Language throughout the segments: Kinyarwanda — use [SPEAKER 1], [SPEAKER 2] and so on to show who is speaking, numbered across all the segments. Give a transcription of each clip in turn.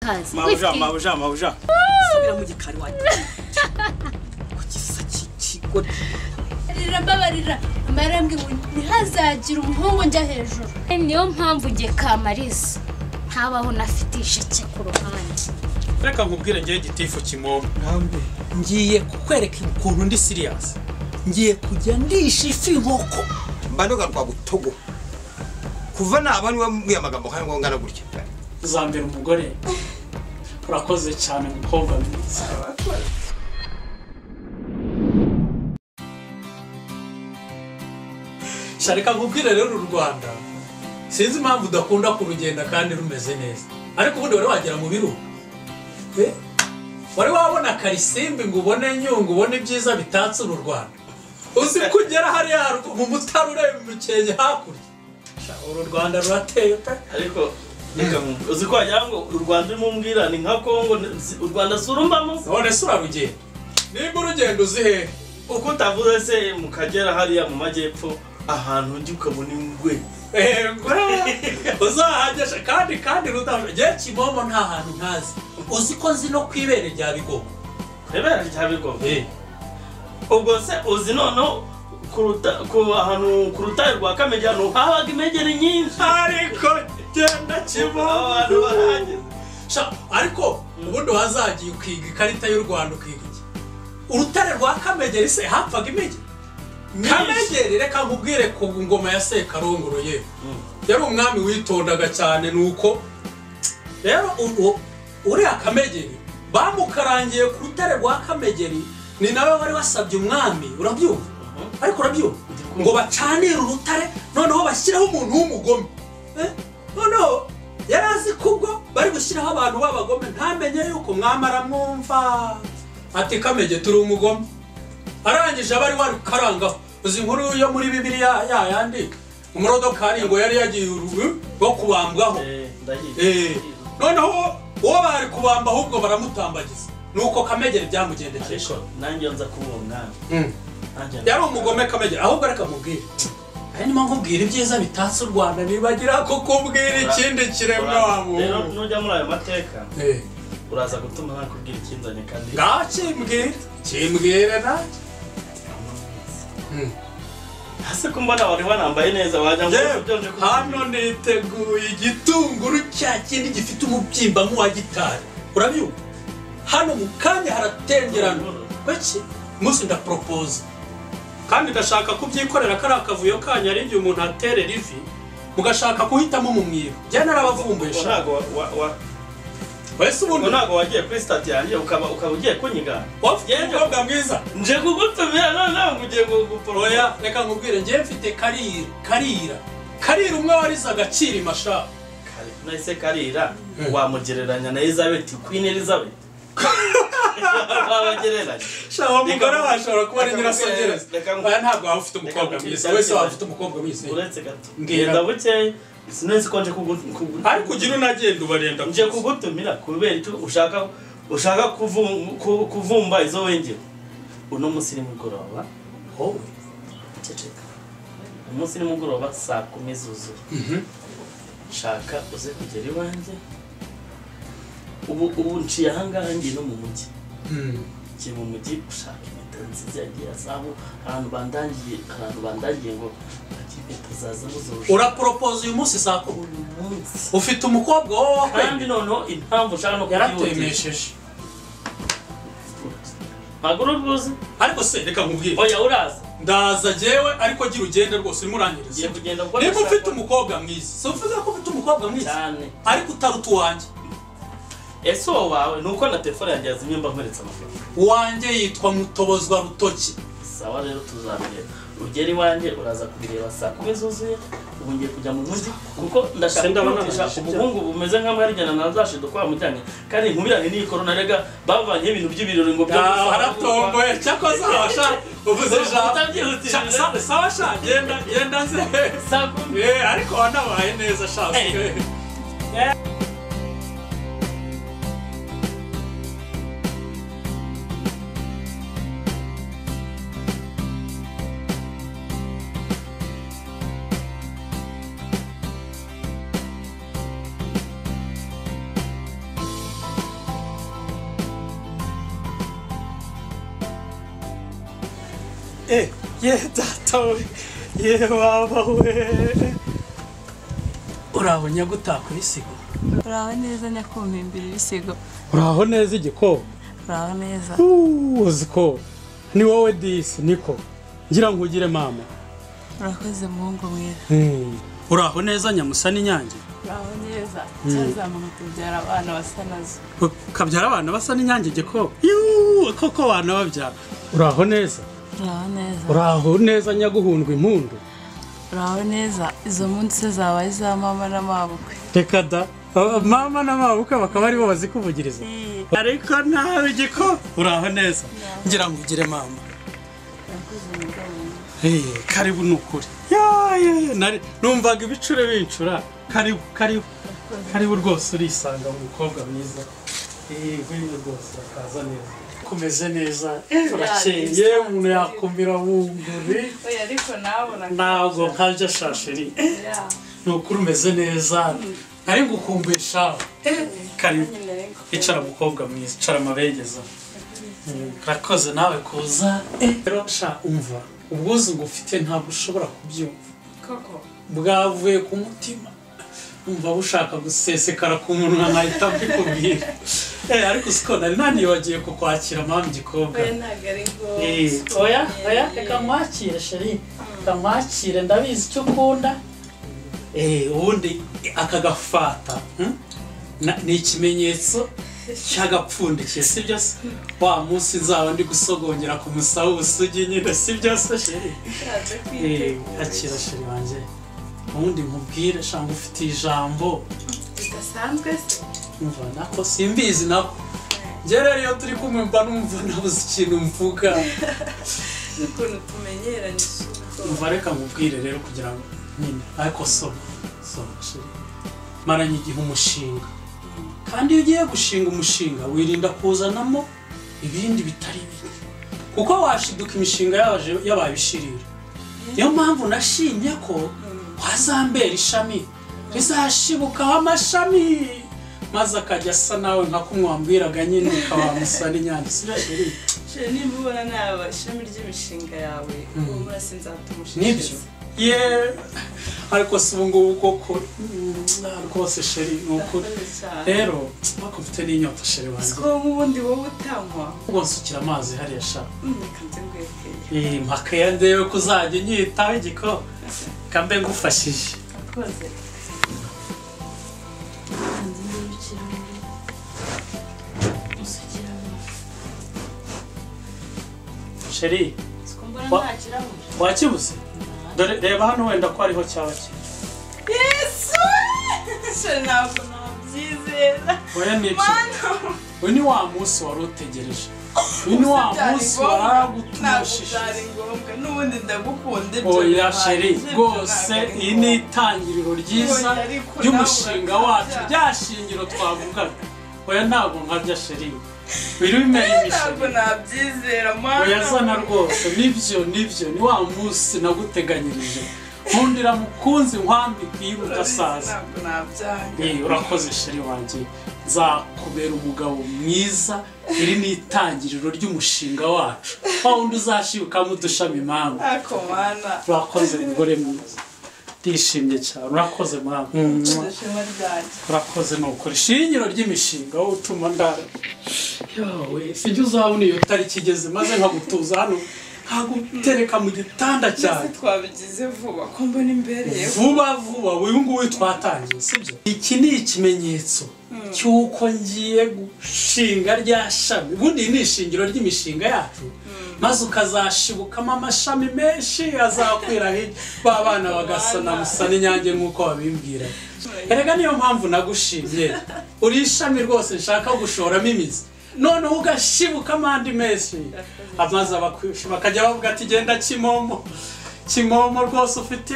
[SPEAKER 1] kazi
[SPEAKER 2] mabuja mabuja mabuja
[SPEAKER 3] subira mu gikari wanjye ku gisa cy'ikigori
[SPEAKER 4] rira mbabarira marambwe ngo ntihazagire umuhungu njya hejuru
[SPEAKER 1] niyo mpamvu nge kamariza ntabaho nafite isheke ku ruhande
[SPEAKER 5] reka nkubwire ngewe gitifu kimomo
[SPEAKER 3] namwe ngiye kukwereka
[SPEAKER 5] ukuntu ndi siriyasi
[SPEAKER 3] ngiye kujya ndisha ifi inkoko
[SPEAKER 6] mbanuga rwa butogo kuva naba niwe mbwiye amagambo kandi ngo ngana gutya
[SPEAKER 7] uzambera umugore urakoze cyane mukobwa mwiza
[SPEAKER 5] sha reka nkubwire rero uru rwanda sinzi impamvu udakunda kurugenda kandi rumeze neza ariko ubundi wari wagera mu biruhuko Eh? wari wabona karisimbi ngo ubone nyungu ubone ibyiza bitatse uru rwanda uzi ko ugera hariya haruguru mu mutara ureba umukenke hakurya Sha, uru rwanda rurateye pe
[SPEAKER 2] ariko reka mu- uzi ko wagira ngo u rwanda urimo umbwira ni nka kongo ni- si- u rwanda si urumbamo
[SPEAKER 5] none se urarugenda nimba urugendo uzi hehe
[SPEAKER 2] uko utavuze se mu kagera hariya mu majyepfo ahantu njya ukabona ingwe
[SPEAKER 5] uzahagesha kandi kandi rudashobora igihe kimomo nta hantu ntazi uzi ko nzi no ku ibere rya bigogo
[SPEAKER 2] rebera rya bigogo ubwo se uzi noneho kuruta ku ahantu ku rutare rwa kamegera ni uhabaga imegere nyinshi
[SPEAKER 5] ariko genda kimomo
[SPEAKER 2] abantu barahageze
[SPEAKER 5] Sha, ariko ubundi wazagiye ukiga ikarita y'u rwanda ukiga iki urutare rwa kamegeri se hapfaga imigi kamegeri reka nkubwire ku ngoma ya sekarongoro ye yari umwami witondaga cyane nuko rero ubu uriya kamegeri bamukarangiye ku rutare rwa kamegeri ni nawe wari wasabye umwami urabyumva ariko urabyumva ngo bacanire urutare noneho bashyiraho umuntu w'umugome Eh? noneho yari azi ko ubwo bari gushyiraho abantu b'abagome ntamenye yuko umwami aramwumva ati kamege turi umugome arangije abari wari kukarangaho uzi inkuru yo muri bibiriya ya yandi umurodokari ngo yari yagiye uru- rwo kubambwaho
[SPEAKER 2] Eh,
[SPEAKER 5] Eh,
[SPEAKER 2] ndayizi
[SPEAKER 5] noneho uwo bari kubamba ahubwo baramutambagiza nuko kamegere byamugendekeye
[SPEAKER 2] ariko nanjye nza kuba uwo mwami
[SPEAKER 5] Mm.
[SPEAKER 2] Nanjye nza-
[SPEAKER 5] yari umugome kamegere ahubwo reka mubwire ari nimo nkubwira ibyiza bitatse u rwanda nibagira kukubwira ikindi kiremwa wa
[SPEAKER 2] Uraza- rero
[SPEAKER 5] muntu
[SPEAKER 2] nujya muri ayo mateka
[SPEAKER 5] Eh,
[SPEAKER 2] uraza gutuma nakubwira ikinzanye kandi
[SPEAKER 5] ngaho kimbwire kimbwire nanjye Mm.
[SPEAKER 2] hasi ko mbona wari wanambaye neza wajya ngo
[SPEAKER 5] Yewe,
[SPEAKER 2] ubyonje ku
[SPEAKER 5] hano niteguye igitunguru cya kindi gifite umubyimba nk'uwa gitari urabyumva hano mu kanya haratengerana bake umunsi ndaporopoza kandi ndashaka kubyikorera kariya akavuyo kanyu ari igihe umuntu aterera ivi mugashaka kuhitamo mu mwiru njya narabavumbuye
[SPEAKER 2] Ubwo
[SPEAKER 5] shaka
[SPEAKER 2] ntago wa- wa- wa-
[SPEAKER 5] wese
[SPEAKER 2] ubwo
[SPEAKER 5] ubundi
[SPEAKER 2] ntago wagiye kuri sitati yanjye ukaba ukaba ugiye kunyiga
[SPEAKER 5] wafite umukobwa mwiza
[SPEAKER 2] nje kugutumira noneho ngo ugiye guporoya
[SPEAKER 5] oya reka nkubwire njyewe mfite karira karira karira umwe warize agaciro imashaka
[SPEAKER 2] nahise karira wamugereranya na elizabeth queen elizabeth wabagereranya
[SPEAKER 5] shaho umugore
[SPEAKER 2] Reka-
[SPEAKER 5] washobora kuba ari
[SPEAKER 2] reka
[SPEAKER 5] nyirasongereza
[SPEAKER 2] mubwire- reka mu-
[SPEAKER 5] oya ntabwo waba ufite umukobwa
[SPEAKER 2] reka mubwire
[SPEAKER 5] mwiza wese waba
[SPEAKER 2] ibyagenze.
[SPEAKER 5] ufite umukobwa mwiza
[SPEAKER 2] uretse gato
[SPEAKER 5] Mbwira.
[SPEAKER 2] ngenda buke sinzi ko nje kugu-
[SPEAKER 5] ariko ugira unagenda ubarenda
[SPEAKER 2] nje kugutumira kubera icyo ushaka ushaka kuvu- ku- kuvumba izo wengera uno munsi ni mugoroba
[SPEAKER 5] Wowe.
[SPEAKER 2] ceceka umunsi ni mugoroba saa kumi zuzuye shaka uze kugera iwanjye ubu ubu nciye ahangaha ngiye no mu mujyi ngiye mu mujyi gushaka impeta nziza yagiye azamu abantu bandangiye abantu bandangiye ngo bagiye impeta zazamu zurusha
[SPEAKER 5] uraporopoza uyu munsi saa kumi
[SPEAKER 2] uyu munsi
[SPEAKER 5] ufite umukobwa wowe
[SPEAKER 2] kandi
[SPEAKER 5] wakwe
[SPEAKER 2] noneho impamvu ushaka no kubyihutisha
[SPEAKER 5] yaratemesheje
[SPEAKER 2] ntabwo uri ubwuzi
[SPEAKER 5] ariko se reka nkubwire
[SPEAKER 2] oya uraza
[SPEAKER 5] ndaza jyewe ariko gira ugende rwose urimo urangiriza
[SPEAKER 2] ugiye kugenda kuko
[SPEAKER 5] niba
[SPEAKER 2] ndashaka-
[SPEAKER 5] ufite umukobwa mwiza si uvuga ko ufite umukobwa mwiza
[SPEAKER 2] cyane
[SPEAKER 5] ariko utaruta uwanjye
[SPEAKER 2] ese uwo wawe ni uko na telefone yanjye yazimye mba nkweretse amafoto
[SPEAKER 5] uwanjye yitwa mutobozwa rutoki
[SPEAKER 2] sawa rero tuzabireba ugera iwanjye uraza kubireba saa kumi zuzuye ubu ngiye kujya mu mujyi kuko ndashaka
[SPEAKER 5] Senda
[SPEAKER 2] kwihutisha
[SPEAKER 5] banarangije
[SPEAKER 2] ubuhungu bumeze nk'amarijyana nazashido kwa mujyanye kandi nkubirane n'iyi korona rega bavanyeho ibintu by'ibirori ngo byo
[SPEAKER 5] Ah, haratomboye cyakoze abasha uvuze ijambo Sha-
[SPEAKER 2] utabyihutishije
[SPEAKER 5] sa- sawa sha genda genda nze
[SPEAKER 2] saa kumi
[SPEAKER 5] Eh, ariko wanabaye neza sha
[SPEAKER 2] Eh.
[SPEAKER 5] Eh, ye data we ye baba we uraho nyagutaka ibisigo
[SPEAKER 8] uraho neza nyakumva imbere ibisigo
[SPEAKER 5] uraho neza igikoko
[SPEAKER 8] uraho neza
[SPEAKER 5] uzi ko ni wowe disi niko ngira ngo ugire mama
[SPEAKER 8] urakoze muhungu mwiza
[SPEAKER 5] uraho neza nyamusa n'inyange
[SPEAKER 8] uraho neza cyazamuka tubyara abana basa nazo
[SPEAKER 5] ukabyara abana basa n'inyange igikoko yuuu koko abana babyara uraho neza
[SPEAKER 8] uraho neza
[SPEAKER 5] uraho neza nyaguhundwa impundu
[SPEAKER 8] uraho neza izo munsi zaba ari iza mama na mabukwe
[SPEAKER 5] reka da Aba- mama na mama bukwe bakaba aribo bazikuvugiriza ariko nawe igiko uraho neza ngira ngo ugire mama Eh, karibu ni ukuri Ya, ya, ya, nari- numvaga ibicure bincura karibu karibu karibu rwose urisanga mu mukobwa mwiza Eh, nk'uyu rwose urakaza neza kumeze neza Eh, urakeye umuntu yakumira wunguri
[SPEAKER 8] oya ariko nawe urakaza
[SPEAKER 5] ntabwo nkabya shasheri ni ukuri umeze neza nari ngukumbuye shawe karibu icara mukobwa mwiza icara amabengeza Mm, urakoze nawe kuza Eh, rero sha umva ubwuzu ngufite ntabwo ushobora kubyumva bwavuye ku mutima umva bushaka gusesekara ku munwa nkahita mbikubwira Eh, ariko siko nari nanibagiye kukwakira mpamvu igikobwa Eh, oya oya reka nkwakire sheri reka nkwakire ndabizi icyo ukunda Eh, ubundi aka gafata hmm? Na- ni ikimenyetso cy'agapfundikiye si byo se wa munsi nzaba ndi gusogongera ku musaba ubusugi nyine si byo se sheri Eh, akira sheri wanjye ubundi nkubwire shanga ufitiye ijambo bidasanzwe se nako simbizi nako njye rero iyo turi kumwe mba numva nabuze ikintu mvuga
[SPEAKER 8] ukuntu tumenyeranye isuku
[SPEAKER 5] umva reka nkubwire rero kugira ngo nyine ariko soma soma shiri maranye igihe umushinga kandi iyo ugiye gushinga umushinga wirinda kuzanamo ibindi bitari bimwe kuko washiduka imishinga yabaje- yabaye ibishirira niyo mpamvu nashimye ko wazambera ishami rizashibukaho amashami maze akajya asa nawe nka kumwambwiraga nyine ukaba wamusana inyanya si byo sheri
[SPEAKER 8] shira nimba ubona naba ishami ry'imishinga yawe uwo munsi nzatumushishiriza
[SPEAKER 5] nibyo ye ariko si ubu ngubu koko mm, ah, rwose sheri ni ukuri rero mpaka ufite n'inyota sheri wanjye
[SPEAKER 8] ko nk'ubundi wowe utanywa
[SPEAKER 5] ubwo nsukira amazi hariya sha
[SPEAKER 8] reka nze ngwekeye
[SPEAKER 5] Eh, mpaka iyo ndebe ko uzajya unyitaho igiko kambe ngufashije
[SPEAKER 8] koze
[SPEAKER 5] sheri
[SPEAKER 1] Sikumbura
[SPEAKER 5] Wa-
[SPEAKER 1] nta kirahuri.
[SPEAKER 5] wakibuze dore reba hano wenda ko hariho cyaba kiri
[SPEAKER 8] yesu shira ntabwo nabyizera
[SPEAKER 5] oya ni iki
[SPEAKER 8] hano
[SPEAKER 5] uyu ni wa munsi wari utegereje uyu ni wa munsi
[SPEAKER 8] ntabwo
[SPEAKER 5] waragutumishije
[SPEAKER 8] byari ngombwa n'ubundi ndagukunda ibyo
[SPEAKER 5] oya
[SPEAKER 8] bibaye.
[SPEAKER 5] sheri
[SPEAKER 8] Ibyo
[SPEAKER 5] rwose
[SPEAKER 8] ntabwo ari
[SPEAKER 5] iyi ni
[SPEAKER 8] ngombwa.
[SPEAKER 5] itangiriro ryiza
[SPEAKER 8] Oya, ariko
[SPEAKER 5] ry'umushinga
[SPEAKER 8] nawe
[SPEAKER 5] wacu
[SPEAKER 8] urabya.
[SPEAKER 5] rya shingiro twavugaga oya ntabwo nkabya sheri biri bimera
[SPEAKER 8] ntabwo
[SPEAKER 5] imisheri
[SPEAKER 8] nabyizera mwana
[SPEAKER 5] oya zana rwose nibyo nibyo ni wa munsi naguteganyirije nkundira mukunzi nkwambika iyo udasaza
[SPEAKER 8] ntabwo nabyanga
[SPEAKER 5] Eh, urakoze sheri wanjye nzakubera umugabo mwiza iri ni itangiriro ry'umushinga wacu wa wundi uzashibukamo udushami impamvu
[SPEAKER 8] ntako mwana
[SPEAKER 5] urakoze mugore mwiza ndishimye cyane urakoze mwana
[SPEAKER 8] ishema ryanjye
[SPEAKER 5] urakoze ni ukuri ishingiro ry'imishinga wowe utuma ndara yawe sijya uzabona iyo tariki igeze maze nkagutuza hano nkagutereka mu gitanda
[SPEAKER 8] byose
[SPEAKER 5] cyane
[SPEAKER 8] twabigize vuba ko mbona imbereyeho
[SPEAKER 5] vuba vuba uyu nguyu twatangiye sibyo iki ni ikimenyetso cy'uko ngiye gushinga rya shami ubundi iri ni ishingiro ry'imishinga yacu maze ukazashibukamo amashami menshi azakwira hirya ba bana bagasa na musa n'inyange nk'uko babimbwira erega niyo mpamvu nagushimye uri ishami rwose nshaka gushoramo imizi noneho ugashibukamo andi menshi amaze abakwisha bakajya bavuga ati genda kimomo kimomo rwose ufite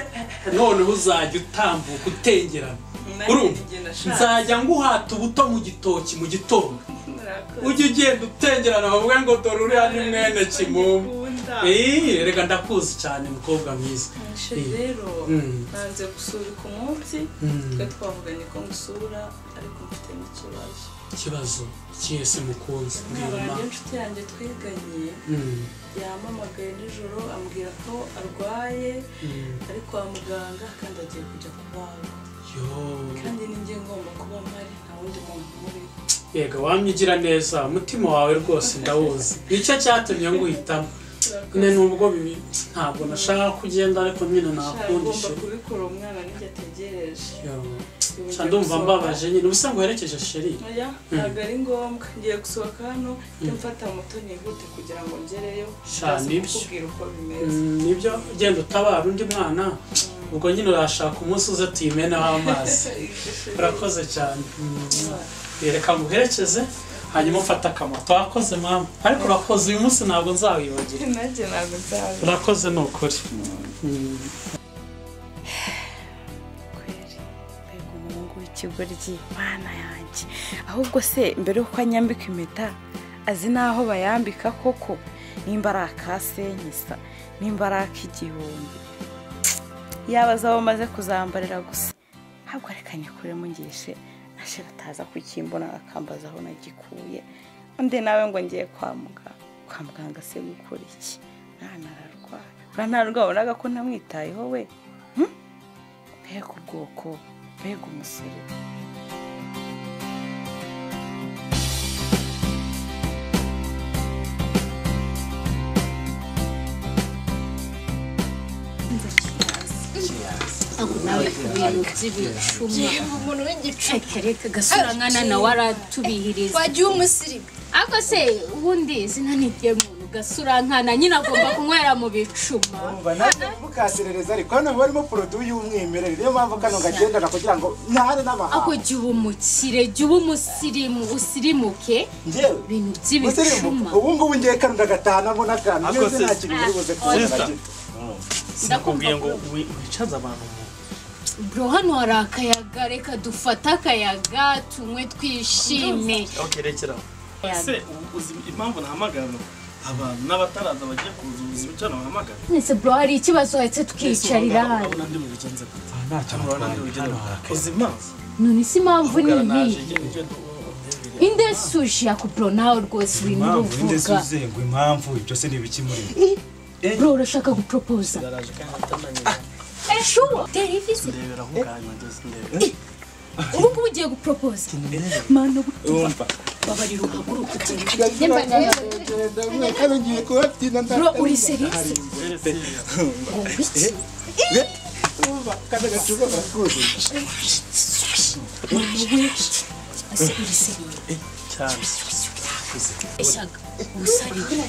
[SPEAKER 5] noneho uzajya utambuka utengerana urumva nzajya nguhata ubuto mu gitoki mu gitondo ujye ugenda utengerana bavuga ngo dore uriya ni mwene kimomo Eh, reka ndakuzi cyane mukobwa mwiza
[SPEAKER 8] rero
[SPEAKER 5] Mm.
[SPEAKER 8] nanze gusubika umunsi
[SPEAKER 5] Mm.
[SPEAKER 8] twe twavuganye ko ngusura ariko mfite n'ikibazo
[SPEAKER 5] ikibazo cyese mukunzi mbwiruma
[SPEAKER 8] nk'abantu inshuti yanjye twiganye
[SPEAKER 5] Mm,
[SPEAKER 8] yampamagaye nijoro ambwira ko arwaye
[SPEAKER 5] mm.
[SPEAKER 8] ari kwa muganga kandi agiye kujya kubagwa
[SPEAKER 5] yo
[SPEAKER 8] kandi ninjye ngomba kuba mpari nta wundi muntu muriho
[SPEAKER 5] yega wamye ugira neza umutima wawe rwose ndawuzi nicyo cyatumye nguhitamo nyine nubwo bibi ntabwo nashaka kugenda ariko nyine
[SPEAKER 8] agomba
[SPEAKER 5] nakundishe
[SPEAKER 8] kubikora umwana ninjye ategereje
[SPEAKER 5] Nshya ndumva mbabaje nyine ubusa ngo werekeje sheri
[SPEAKER 8] oya ntabwo ari ngombwa ngiye gusohoka hano njye mfata moto nihute kugira ngo ngereyo
[SPEAKER 5] Sha,
[SPEAKER 8] ndaza
[SPEAKER 5] nibyo.
[SPEAKER 8] kukubwira uko bimeze
[SPEAKER 5] Mm, nibyo ugenda utabara undi mwana ubwo nyine urashaka umunsi uza tuyimeneho amazi urakoze cyane reka nguherekeze hanyuma ufate akamoto wakoze mama ariko urakoze uyu munsi ntabwo nzawibagira
[SPEAKER 8] nanjye ntabwo nzaza
[SPEAKER 5] urakoze ni ukuri
[SPEAKER 9] kweri mbega umuhungu w'ikigoryi mana yanjye ahubwo se mbere y'uko anyambika impeta azi n'aho bayambika koko nimba ari akasenyisa nimba ari ak'igihumbi yaba azi aho umaze kuzambarira gusa ntabwo reka nyakure mungishe ashira ataza kukimbona akambaza aho nagikuye undi nawe ngo ngiye kwa muganga kwa muganga se gukora iki mwana ararwara urantarwa wabonaga ko ntamwitayeho we mbega ubwoko mbega umusore
[SPEAKER 1] ntabwo nawe ibintu by'ibicuma
[SPEAKER 10] yumva umuntu w'igicucu
[SPEAKER 1] reka reka gasura nkana nawe aratubihiriza
[SPEAKER 10] wagiye umusirimu
[SPEAKER 1] ariko se ubundi izina ni ry'umuntu gasura nkana nyine agomba kunywera mu bicuma
[SPEAKER 11] Umva ntabwo mukaserereza ariko hano haba harimo poroduwi y'umwimerere niyo mpamvu kano gagendana kugira ngo ntare
[SPEAKER 1] ako
[SPEAKER 11] n'amahanga
[SPEAKER 1] jya uba umukire jya uba umusirimu usirimuke
[SPEAKER 11] ngewe
[SPEAKER 1] ibintu
[SPEAKER 11] musirimu
[SPEAKER 1] by'ibicuma
[SPEAKER 11] ubu ngubu ngiye kano ndagataha mbona akantu
[SPEAKER 2] Ariko
[SPEAKER 11] neza nta
[SPEAKER 2] sister-
[SPEAKER 11] kintu muri buze kubona na
[SPEAKER 2] sister.
[SPEAKER 11] gito
[SPEAKER 2] sinakubwiye ngo wi- wicaze abantu mu
[SPEAKER 1] bro hano hari akayaga reka dufate akayaga tunywe twishime
[SPEAKER 2] okay rekera aho.
[SPEAKER 1] Akayaga.
[SPEAKER 12] ese u- uzi impamvu nahamagara hano? abantu n'abataraza bagiye kuza ubuzima icyo nabahamagara
[SPEAKER 1] nese bro hari ikibazo ndetse tukiyicarira hano
[SPEAKER 12] urabona ndi mu bigenza gute urabona ndi mu bigenza gute uzi impamvu
[SPEAKER 1] none si impamvu ni
[SPEAKER 2] naje
[SPEAKER 1] iyi indesushi yako bro nawe rwose urimo uruvuga
[SPEAKER 11] ngo impamvu ibyo se ni ibiki muri
[SPEAKER 1] bro urashaka guporopoza
[SPEAKER 12] ndaraje kandi atananyura
[SPEAKER 1] eshuwa televisi
[SPEAKER 12] ndebera aho ngaho nageze ndebera
[SPEAKER 1] ubu ngubu ugiye guporopoza mano
[SPEAKER 11] wumva
[SPEAKER 13] babarira uhaguruka
[SPEAKER 1] Nyemba nawe
[SPEAKER 11] kano ngiye kubabyina
[SPEAKER 1] bro uri serisi
[SPEAKER 11] ndumva kano gacupa karakuzi
[SPEAKER 1] ese uri serisi
[SPEAKER 2] cyane
[SPEAKER 1] eshyaga ubusariye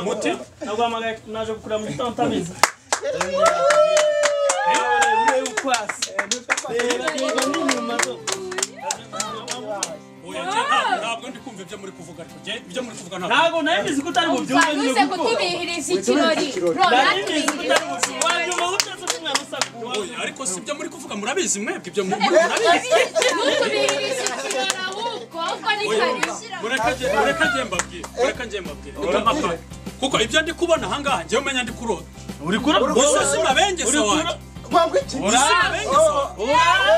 [SPEAKER 12] muti naguhamagaye naje kukura mu gitondo utabizi
[SPEAKER 5] ntabwo ndi kumva ibyo muri kuvuga ariko jye ibyo muri kuvuga ntabwo
[SPEAKER 12] ntabwo nawe mbizi ko utari bubyumve
[SPEAKER 1] uze kutubihiriza ikirori bro
[SPEAKER 12] nari mbizi ko
[SPEAKER 1] natubihiriza
[SPEAKER 12] utari bubyumve wabyumva guteze umwana usakuwe
[SPEAKER 5] Oya, ariko si ibyo muri kuvuga murabizi mwebwe ibyo muri murabizi
[SPEAKER 1] nutubihiriza ikirori ahubwo ahubwo ni karibu
[SPEAKER 5] mureka nge- mureka njye mbabwire mureka njye mbabwire Ndamapfa. kuko ibyo ndi kubona aha ngaha njyewe umenya ndi kurota
[SPEAKER 12] uri kurabwo
[SPEAKER 5] gusa si mabengeza wanjye gusa si mabengeza wanjye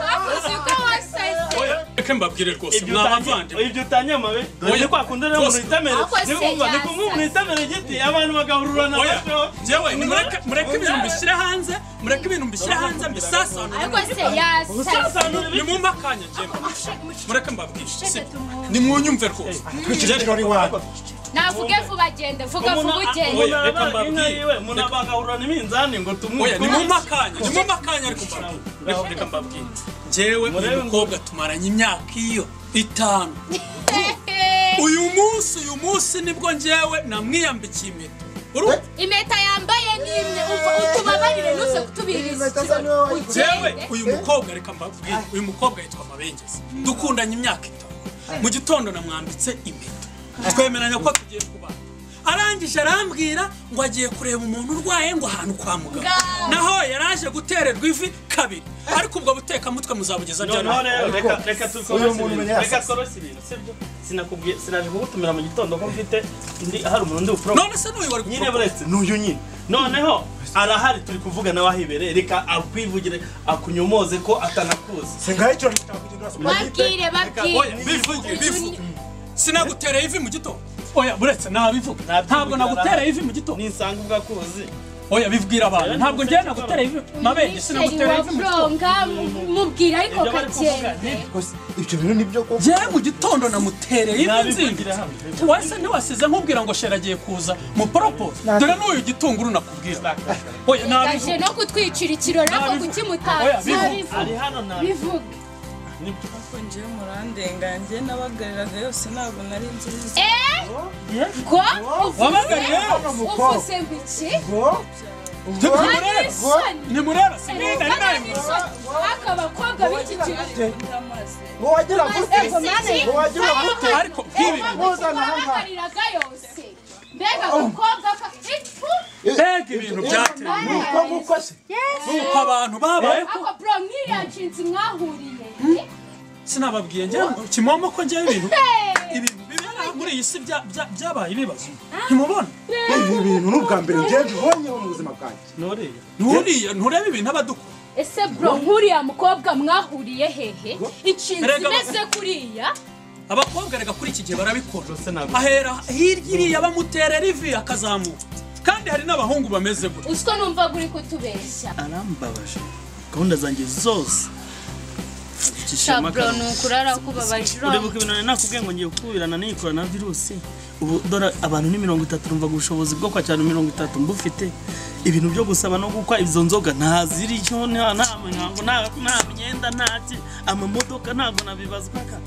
[SPEAKER 1] bavuze ko wasaze
[SPEAKER 5] Oya, reka mbabwire rwose
[SPEAKER 12] ibyo
[SPEAKER 5] mwa
[SPEAKER 12] utangiye
[SPEAKER 5] bavandimwe
[SPEAKER 12] ibyo utangiye amabe
[SPEAKER 5] Oya.
[SPEAKER 12] dore kwa kundi rero umuntu witamera
[SPEAKER 1] Ahubwo
[SPEAKER 12] ni
[SPEAKER 1] se
[SPEAKER 12] kumva ni
[SPEAKER 1] yasa.
[SPEAKER 12] kumva umuntu witamera igiti abantu bagahururana
[SPEAKER 5] Oya,
[SPEAKER 12] bato
[SPEAKER 5] njyewe nimureke- mureke ibintu mbishyire hanze mureke ibintu mbishyire hanze mbisasanure
[SPEAKER 1] ariko se yasaze
[SPEAKER 5] nimumpe akanya njye mureke mbabwire si- nimwunyumve rwose
[SPEAKER 11] wari wanyu
[SPEAKER 1] navuge vuba genda vuga vuba ugende
[SPEAKER 2] umuntu abaga inka yiwe umuntu abagahurana iminzani ngo tumwuke
[SPEAKER 5] Oya, ni mu makanya ni mu makanya ariko mbabwira reka mbabwire njyewe uyu mukobwa tumaranye imyaka iyo itanu uyu munsi uyu munsi nibwo njyewe namwiyambikiye impeta Urumva?
[SPEAKER 1] impeta yambaye ni imwe uva utubabarire nuze kutubiriza
[SPEAKER 5] njyewe uyu mukobwa reka mbabwire uyu mukobwa yitwa mabengeza dukundanye imyaka itanu mu gitondo namwambitse impeta twemeranya ko tugiye kubana arangije arambwira ngo agiye kureba umuntu urwaye ngo ahantu kwa muganga naho yaraje gutererwa ivi kabiri ariko ubwo butekamutwe muzabugeza ryari
[SPEAKER 14] noneho rero reka reka tukorose ibintu reka tukorose ibintu sibyo sinakubwiye sinaje kugutumira mu gitondo ko mfite ndi hari umuntu ndi buporomo
[SPEAKER 5] none se n'uyu wari
[SPEAKER 14] nyine buretse n'uyu nyine noneho arahari turi kuvugana wahibereye reka akwivugire akunyomoze ko atanakuzi
[SPEAKER 12] singaho icyo nitakugira
[SPEAKER 1] babwire babwire
[SPEAKER 5] bivuge bivuge sinagutereye ivi mu gitondo oya buretse nabivuga ntabwo nagutereye ivi mu gitondo
[SPEAKER 14] nisanga ubwakuzi
[SPEAKER 5] oya bibwira abantu ntabwo njyewe nagutereye ivi mabenge sinagutereye ivi mu gitondo
[SPEAKER 1] wafuronga mubwira ariko kagende
[SPEAKER 5] ibyo bintu nibyo koko njyewe mu gitondo namutereye ivi nzinga wese ntiwasize nkubwira ngo shera agiye kuza mu poropose dore n'uyu gitunguru nakubwira oya
[SPEAKER 1] gaje
[SPEAKER 5] nabivuga
[SPEAKER 1] no gutwikira ikirori ako kuki
[SPEAKER 5] Oya,
[SPEAKER 1] mutazi
[SPEAKER 5] bivuge.
[SPEAKER 14] Ari hano na-
[SPEAKER 1] bivuge
[SPEAKER 8] Ariko njyewe murandenga njye n'abagariraga yose ntabwo nari nziza
[SPEAKER 1] ngo uvuze
[SPEAKER 8] Wabaga rero mukobwa.
[SPEAKER 1] uvuze ngo iki
[SPEAKER 5] nimureba
[SPEAKER 1] sinigeze narimwe ako bakobwa b'iki gihe
[SPEAKER 8] ngo wagira gute ngo wagira gute
[SPEAKER 5] ariko
[SPEAKER 1] nk'ibi babagariraga yose mbega umukobwa kakitu
[SPEAKER 5] mbega ibintu byateye nuko abantu babayeho
[SPEAKER 1] ako bro nk'iriya jinsi mwahuriye
[SPEAKER 5] sinababwiye njyewe ngo kimomo ko njyewe ibintu ibintu bibera muri iyi si bya- bya- byabaye ibibazo ntimubona
[SPEAKER 12] ibi bintu ni ubwa mbere njyewe mbibonyeho mu buzima bwanjye
[SPEAKER 14] nuriya
[SPEAKER 5] nturiya ntureba ibintu abadukora
[SPEAKER 1] ese bro nk'uriya mukobwa mwahuriye hehe ikintu
[SPEAKER 5] Erega-
[SPEAKER 1] imeze kuriya
[SPEAKER 5] abakobwa rega kuri iki gihe barabikora ahera hirya iriya bamuterera ivi akazamuka kandi hari n'abahungu bameze gutya
[SPEAKER 1] uswa numva guri kutubeshya
[SPEAKER 2] arambabaje gahunda zanjye zose
[SPEAKER 1] bro ni ukurara kubabaje
[SPEAKER 2] uribuka ibintu nari nakubwiye ngo ngiye kukubirana n'iyi korona virusi ubu dore abantu ni mirongo itatu numvaga ubushobozi bwo kwakira mirongo itatu mbufite ibintu byo gusaba no gukwa izo nzoga ntaziriho nta nta mihango nta nta myenda nta ki amamodoka ntabwo nabibazwaga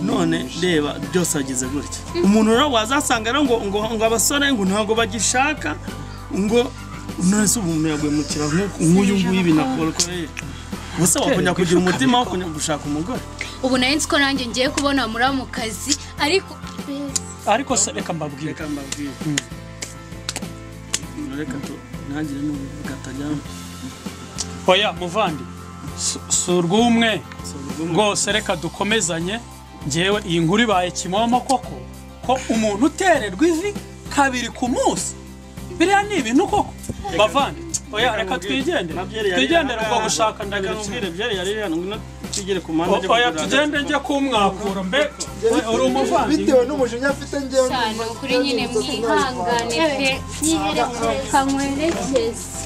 [SPEAKER 2] none reba byose wagize gutya umuntu rero wazasanga rero ngo ngo ngo abasore ngo ntabwo bagishaka ngo none se ubu umuntu yagwemukira nk'uku- nk'uyu nguyu binakoreye ubuse wakongera kugira umutima wo kujya gushaka umugore
[SPEAKER 1] ubu nari nzi ko nanjye ngiye kubona muri mu kazi ariko
[SPEAKER 5] ariko se reka mbabwire
[SPEAKER 2] reka mbabwire reka tu ntagire n'ubivuga atajyamo
[SPEAKER 5] oya muvandi si- si urw'umwe rwose reka dukomezanye ngewe iyi nkuru ibaye kimomo koko ko umuntu utererwa ivi kabiri ku munsi biriya ni ibintu koko bavandi oya reka twigendere twigendere ubwo gushaka ndagira kimwe
[SPEAKER 2] byari yari hano ngwino twigire ku mpande
[SPEAKER 5] O- oya tugende njye kumwakura mbe oya, uri umuvandimwe
[SPEAKER 12] bitewe n'umujinya afite njyewe
[SPEAKER 1] cyane ukuri nyine mwihangane pe nyiherekere kamwerekeze